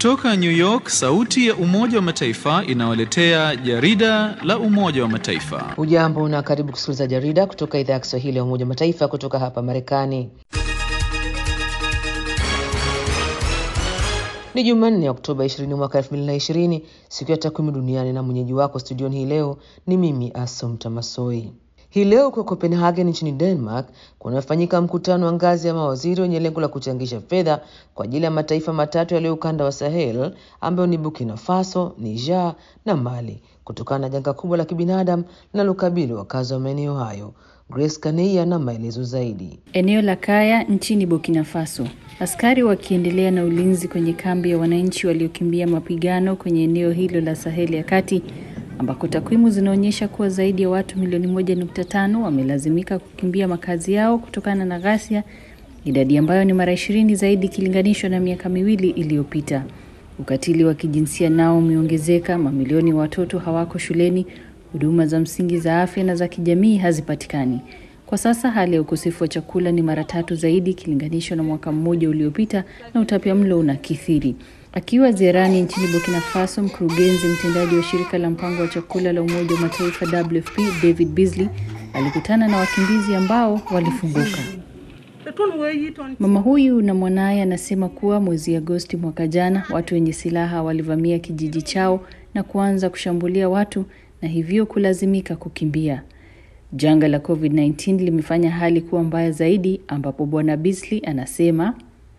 Kutoka New York, sauti ya Umoja wa Mataifa inawaletea jarida la Umoja wa Mataifa. Ujambo na karibu kusikiliza jarida kutoka idhaa ya Kiswahili ya Umoja wa Mataifa kutoka hapa Marekani. Ni Jumanne, Oktoba 20 mwaka 2020, siku ya takwimu duniani, na mwenyeji wako studioni hii leo ni mimi Asomta Masoi. Hii leo kwa Copenhagen nchini Denmark kunafanyika mkutano wa ngazi ya mawaziri wenye lengo la kuchangisha fedha kwa ajili ya mataifa matatu yaliyo ukanda wa Sahel ambayo ni Burkina Faso, Niger na Mali kutokana na janga kubwa la kibinadamu linalokabili wakazi wa maeneo hayo. Grace Kaneia na maelezo zaidi. Eneo la Kaya nchini Burkina Faso, askari wakiendelea na ulinzi kwenye kambi ya wananchi waliokimbia mapigano kwenye eneo hilo la Saheli ya kati ambako takwimu zinaonyesha kuwa zaidi ya watu milioni moja nukta tano wamelazimika kukimbia makazi yao kutokana na ghasia, idadi ambayo ni mara ishirini zaidi ikilinganishwa na miaka miwili iliyopita. Ukatili wa kijinsia nao umeongezeka, mamilioni ya watoto hawako shuleni, huduma za msingi za afya na za kijamii hazipatikani. Kwa sasa hali ya ukosefu wa chakula ni mara tatu zaidi ikilinganishwa na mwaka mmoja uliopita, na utapiamlo unakithiri. Akiwa ziarani nchini Burkina Faso, mkurugenzi mtendaji wa shirika la mpango wa chakula la Umoja wa Mataifa WFP David Beasley alikutana na wakimbizi ambao walifunguka. Mama huyu na mwanaye anasema kuwa mwezi Agosti mwaka jana watu wenye silaha walivamia kijiji chao na kuanza kushambulia watu na hivyo kulazimika kukimbia. Janga la COVID-19 limefanya hali kuwa mbaya zaidi, ambapo Bwana Beasley anasema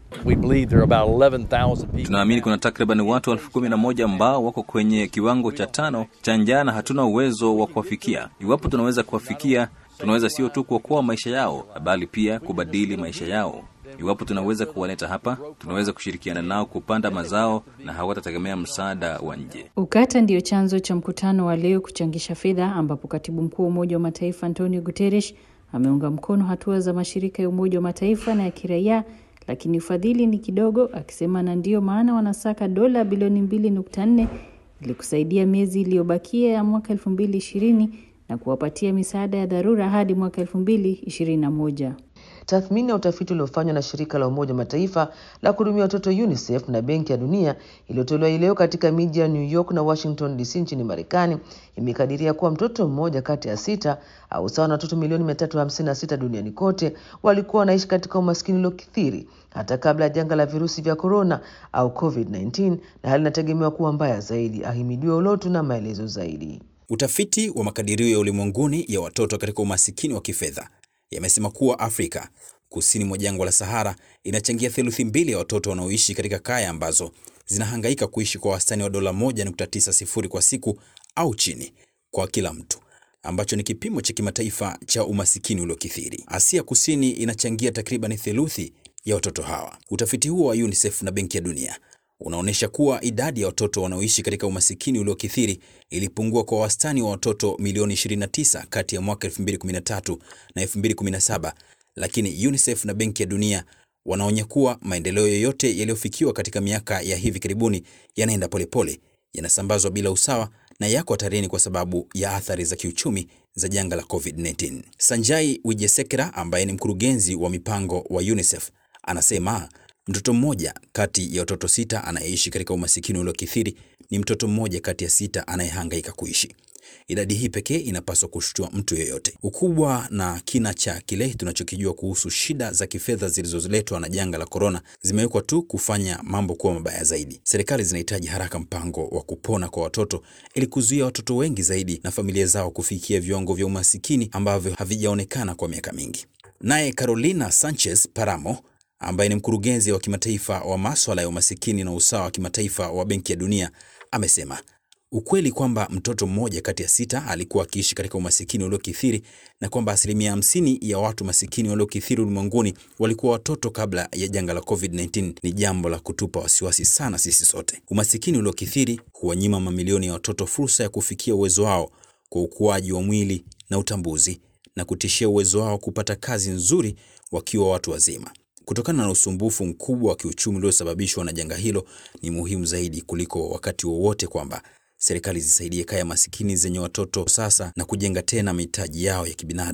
Tunaamini kuna takriban watu elfu kumi na moja ambao wako kwenye kiwango cha tano cha njaa na hatuna uwezo wa kuwafikia. Iwapo tunaweza kuwafikia, tunaweza sio tu kuokoa maisha yao, bali pia kubadili maisha yao. Iwapo tunaweza kuwaleta hapa, tunaweza kushirikiana nao kupanda mazao na hawatategemea msaada wa nje. Ukata ndiyo chanzo cha mkutano wa leo kuchangisha fedha, ambapo katibu mkuu wa Umoja wa Mataifa Antonio Guterres ameunga mkono hatua za mashirika ya Umoja wa Mataifa na ya kiraia lakini ufadhili ni kidogo, akisema na ndiyo maana wanasaka dola bilioni mbili nukta nne ili kusaidia miezi iliyobakia ya mwaka elfu mbili ishirini na kuwapatia misaada ya dharura hadi mwaka elfu mbili ishirini na moja. Tathmini ya utafiti uliofanywa na shirika la Umoja wa Mataifa la kuhudumia watoto UNICEF na Benki ya Dunia iliyotolewa hii leo katika miji ya New York na Washington DC nchini Marekani imekadiria kuwa mtoto mmoja kati ya sita au sawa na watoto milioni 356 duniani kote walikuwa wanaishi katika umaskini uliokithiri hata kabla ya janga la virusi vya korona au COVID-19, na hali inategemewa kuwa mbaya zaidi. Ahimidiwe Ulotu na maelezo zaidi. Utafiti wa makadirio ya ulimwenguni ya watoto katika umasikini wa kifedha yamesema kuwa Afrika kusini mwa jangwa la Sahara inachangia theluthi mbili ya watoto wanaoishi katika kaya ambazo zinahangaika kuishi kwa wastani wa dola 1.90 kwa siku au chini kwa kila mtu, ambacho ni kipimo cha kimataifa cha umasikini uliokithiri. Asia Kusini inachangia takriban theluthi ya watoto hawa. Utafiti huo wa UNICEF na Benki ya Dunia unaonyesha kuwa idadi ya watoto wanaoishi katika umasikini uliokithiri ilipungua kwa wastani wa watoto milioni 29 kati ya mwaka 2013 na 2017, lakini UNICEF na Benki ya Dunia wanaonya kuwa maendeleo yoyote yaliyofikiwa katika miaka ya hivi karibuni yanaenda polepole, yanasambazwa bila usawa na yako hatarini kwa sababu ya athari za kiuchumi za janga la COVID-19. Sanjai Wijesekera ambaye ni mkurugenzi wa mipango wa UNICEF anasema mtoto mmoja kati ya watoto sita anayeishi katika umasikini uliokithiri ni mtoto mmoja kati ya sita anayehangaika kuishi. Idadi hii pekee inapaswa kushtua mtu yeyote. Ukubwa na kina cha kile tunachokijua kuhusu shida za kifedha zilizoletwa na janga la korona zimewekwa tu kufanya mambo kuwa mabaya zaidi. Serikali zinahitaji haraka mpango wa kupona kwa watoto ili kuzuia watoto wengi zaidi na familia zao kufikia viwango vya umasikini ambavyo havijaonekana kwa miaka mingi. Naye Carolina Sanchez Paramo ambaye ni mkurugenzi wa kimataifa wa maswala ya umasikini na usawa wa kimataifa wa Benki ya Dunia amesema ukweli kwamba mtoto mmoja kati ya sita alikuwa akiishi katika umasikini uliokithiri na kwamba asilimia hamsini ya watu masikini waliokithiri ulimwenguni walikuwa watoto kabla ya janga la COVID-19 ni jambo la kutupa wasiwasi sana sisi sote. Umasikini uliokithiri huwanyima mamilioni ya watoto fursa ya kufikia uwezo wao kwa ukuaji wa mwili na utambuzi na kutishia uwezo wao kupata kazi nzuri wakiwa watu wazima. Kutokana na usumbufu mkubwa wa kiuchumi uliosababishwa na janga hilo, ni muhimu zaidi kuliko wakati wowote kwamba serikali zisaidie kaya masikini zenye watoto sasa na kujenga tena mahitaji yao ya kibinadamu.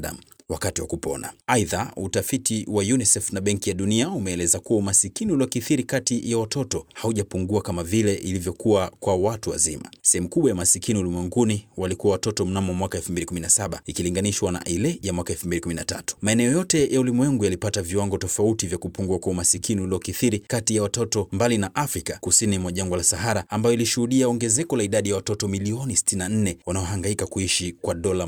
wakati wa kupona. Aidha, utafiti wa UNICEF na Benki ya Dunia umeeleza kuwa umasikini uliokithiri kati ya watoto haujapungua kama vile ilivyokuwa kwa watu wazima. Sehemu kubwa ya masikini ulimwenguni walikuwa watoto mnamo mwaka 2017 ikilinganishwa na ile ya mwaka 2013. Maeneo yote ya ulimwengu yalipata viwango tofauti vya kupungua kwa umasikini uliokithiri kati ya watoto, mbali na Afrika kusini mwa jangwa la Sahara ambayo ilishuhudia ongezeko la idadi ya watoto milioni 64 wanaohangaika kuishi kwa dola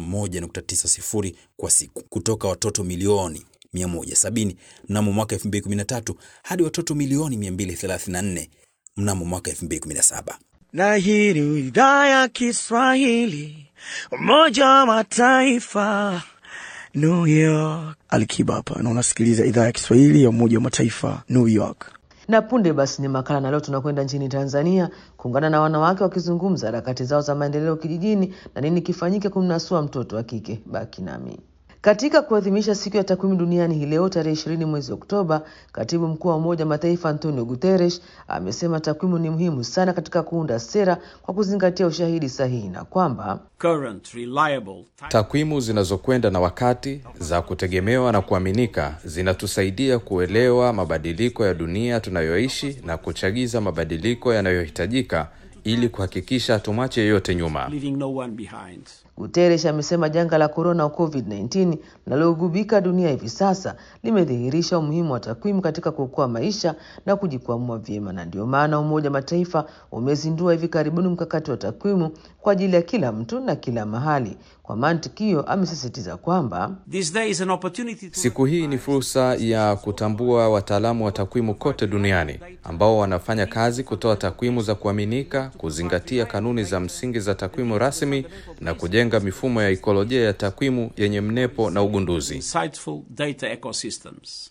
1.90 kwa siku kutoka watoto milioni 170 mnamo mwaka 2013 hadi watoto milioni 234 mnamo mwaka 2017. Na hii ni idhaa ya Kiswahili, Umoja wa Mataifa, New York. Alikiba hapa na unasikiliza idhaa ya Kiswahili ya Umoja wa Mataifa, New York. Na punde basi ni makala, na leo tunakwenda nchini Tanzania kuungana na wanawake wakizungumza harakati zao za maendeleo kijijini na nini kifanyike kumnasua mtoto wa kike. Baki nami. Katika kuadhimisha siku ya takwimu duniani hii leo tarehe ishirini mwezi Oktoba, katibu mkuu wa Umoja wa Mataifa Antonio Guterres amesema takwimu ni muhimu sana katika kuunda sera kwa kuzingatia ushahidi sahihi na kwamba current, reliable, takwimu zinazokwenda na wakati za kutegemewa na kuaminika zinatusaidia kuelewa mabadiliko ya dunia tunayoishi na kuchagiza mabadiliko yanayohitajika ili kuhakikisha tumwache yeyote nyuma. leaving no one behind. Guterres amesema janga la korona COVID-19 linalogubika dunia hivi sasa limedhihirisha umuhimu wa takwimu katika kuokoa maisha na kujikwamua vyema, na ndio maana Umoja wa Mataifa umezindua hivi karibuni mkakati wa takwimu kwa ajili ya kila mtu na kila mahali. Kwa mantiki hiyo, amesisitiza kwamba This day is an opportunity to Siku hii ni fursa ya kutambua wataalamu wa takwimu kote duniani ambao wanafanya kazi kutoa takwimu za kuaminika, kuzingatia kanuni za msingi za takwimu rasmi na kujenga mifumo ya ikolojia ya takwimu yenye mnepo na ugunduzi. insightful data ecosystems.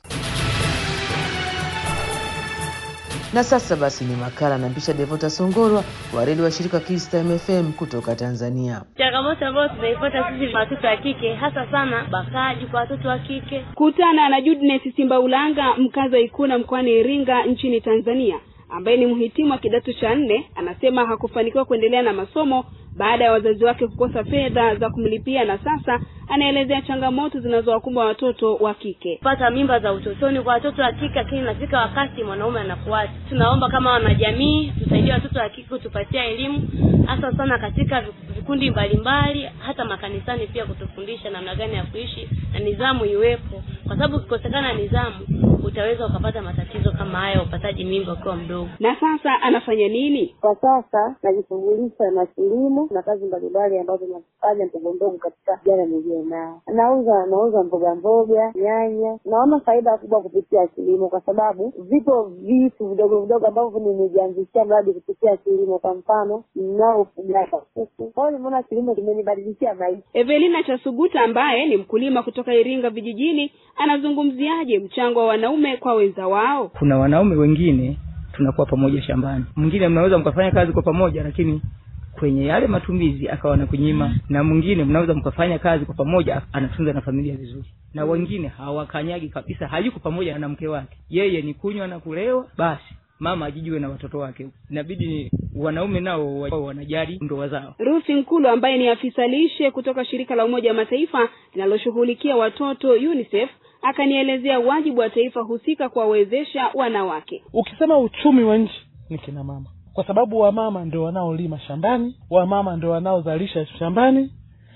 na sasa basi ni makala na mpisha Devota Songorwa wa redio wa shirika Kista MFM kutoka Tanzania. Changamoto ambayo tunaipata sisi watoto wa kike hasa sana bakaji kwa watoto wa kike. Kutana na Judness Simbaulanga, mkazi wa Ikuna mkoani Iringa nchini Tanzania, ambaye ni mhitimu wa kidato cha nne. Anasema hakufanikiwa kuendelea na masomo baada ya wazazi wake kukosa fedha za kumlipia, na sasa anaelezea changamoto zinazowakumba watoto wa kike. Pata mimba za utotoni kwa watoto wa kike, lakini inafika wakati mwanaume anakuacha. Tunaomba kama wanajamii tusaidie watoto wa kike, kutupatia elimu hasa sana katika vikundi mbalimbali, hata makanisani pia kutufundisha namna gani ya kuishi na nidhamu iwepo, kwa sababu ukikosekana nidhamu utaweza ukapata matatizo kama haya, upataji mimba ukiwa mdogo. Na sasa anafanya nini? Kwa sasa najishughulisha na kilimo na kazi mbalimbali ambazo nazifanya ndogo ndogo katika jana niliyo nao. Nauza nauza mboga mboga, nyanya. Naona faida kubwa kupitia kilimo, kwa sababu vipo vitu vidogo vidogo ambavyo nimejianzishia mradi kupitia kilimo. Kwa mfano, ninao ufugaji wa kuku. Kwa hiyo nimeona kilimo kimenibadilishia maisha. Evelina Chasuguta ambaye ni mkulima kutoka Iringa vijijini anazungumziaje mchango wa wanaume kwa wenza wao? Kuna wanaume wengine tunakuwa pamoja shambani, mwingine mnaweza mkafanya kazi kwa pamoja, lakini kwenye yale matumizi akawa na kunyima, na mwingine mnaweza mkafanya kazi kwa pamoja, anatunza na familia vizuri, na wengine hawakanyagi kabisa, hayuko pamoja na mke wake, yeye ni kunywa na kulewa basi mama ajijue na watoto wake. Inabidi wanaume nao wao wanajali ndoa zao. Ruth Nkulu ambaye ni afisa lishe kutoka shirika la Umoja wa Mataifa linaloshughulikia watoto UNICEF akanielezea wajibu wa taifa husika kuwawezesha wanawake. Ukisema uchumi wa nchi ni kina mama, kwa sababu wamama ndio wanaolima shambani, wamama ndio wanaozalisha shambani,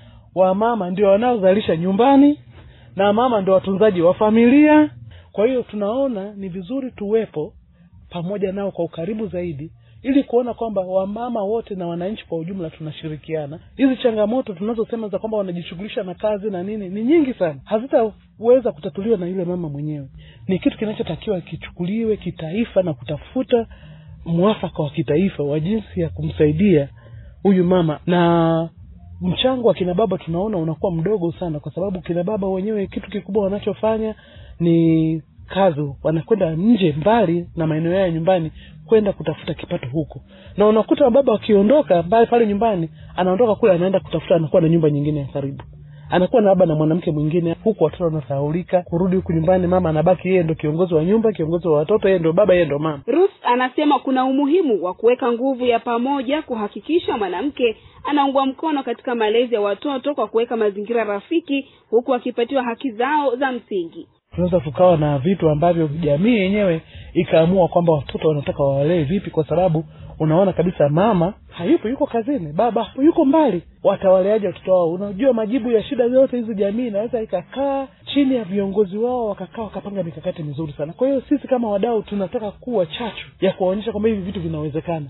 wamama ndio wanaozalisha nyumbani, na mama ndio watunzaji wa familia. Kwa hiyo tunaona ni vizuri tuwepo pamoja nao kwa ukaribu zaidi ili kuona kwamba wamama wote na wananchi kwa ujumla tunashirikiana. Hizi changamoto tunazosema za kwamba wanajishughulisha na kazi na nini ni nyingi sana, hazitaweza kutatuliwa na yule mama mwenyewe. Ni kitu kinachotakiwa kichukuliwe kitaifa na kutafuta mwafaka wa kitaifa wa jinsi ya kumsaidia huyu mama, na mchango wa kina baba tunaona unakuwa mdogo sana, kwa sababu kina baba wenyewe kitu kikubwa wanachofanya ni kazi wanakwenda nje mbali na maeneo yao ya nyumbani kwenda kutafuta kipato huko, na unakuta baba wakiondoka mbali pale nyumbani, anaondoka kule anaenda kutafuta, anakuwa na nyumba nyingine ya karibu, anakuwa na baba na mwanamke mwingine, huku watoto wanasahaulika. Kurudi huku nyumbani, mama anabaki yeye ndo kiongozi wa nyumba, kiongozi wa watoto, yeye ndo baba, yeye ndo mama. Ruth anasema kuna umuhimu wa kuweka nguvu ya pamoja kuhakikisha mwanamke anaungwa mkono katika malezi ya watoto kwa kuweka mazingira rafiki, huku akipatiwa haki zao za msingi. Tunaweza tukawa na vitu ambavyo jamii yenyewe ikaamua kwamba watoto wanataka wawalee vipi, kwa sababu unaona kabisa mama hayupo, yuko kazini, baba yuko mbali, watawaleaje watoto wao? Unajua, majibu ya shida zote hizi jamii inaweza ikakaa chini ya viongozi wao, wakakaa wakapanga mikakati mizuri sana. Kwa hiyo sisi kama wadau tunataka kuwa chachu ya kuwaonyesha kwamba hivi vitu vinawezekana.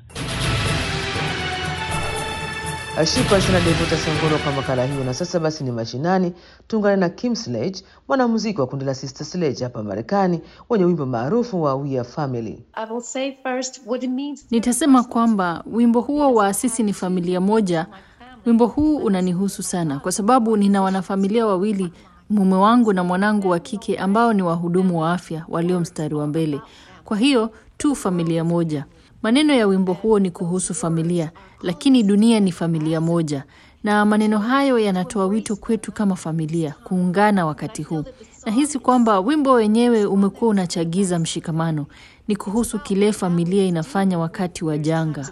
Shukran sana Devota Sangoro kwa makala hiyo. Na sasa basi ni mashinani, tuungane na Kim Sledge, mwanamuziki wa kundi la Sister Sledge hapa Marekani, wenye wimbo maarufu wa We Are Family. Nitasema kwamba wimbo huo wa sisi ni familia moja, wimbo huu unanihusu sana kwa sababu nina wanafamilia wawili, mume wangu na mwanangu wa kike ambao ni wahudumu wa afya walio mstari wa mbele. Kwa hiyo tu familia moja. Maneno ya wimbo huo ni kuhusu familia, lakini dunia ni familia moja, na maneno hayo yanatoa wito kwetu kama familia kuungana wakati huu. Nahisi kwamba wimbo wenyewe umekuwa unachagiza mshikamano. Ni kuhusu kile familia inafanya wakati wa janga.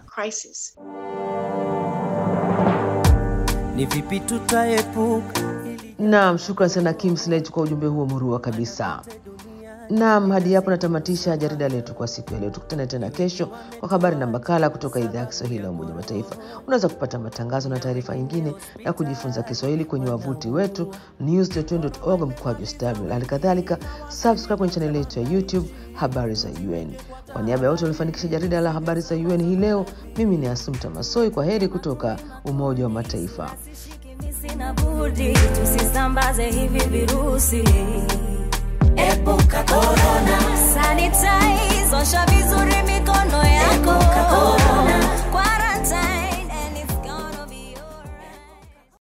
Ni vipi tutaepuka Naam, shukran sana Kim Sledge kwa ujumbe huo murua kabisa. Naam, hadi hapo natamatisha jarida letu kwa siku ya leo. Tukutane tena kesho kwa habari na makala kutoka idhaa ya Kiswahili ya Umoja wa Mataifa. Unaweza kupata matangazo na taarifa nyingine na kujifunza Kiswahili kwenye wavuti wetu news.un.org mkwaju sw. Hali kadhalika subscribe kwenye chaneli yetu ya YouTube habari za UN. Kwa niaba ya wote waliofanikisha jarida la habari za UN hii leo, mimi ni Asumta Masoi. Kwa heri kutoka Umoja wa Mataifa. Sina budi tusisambaze hivi virusi. Epuka corona. Sanitize, osha vizuri mikono yako. Epuka corona.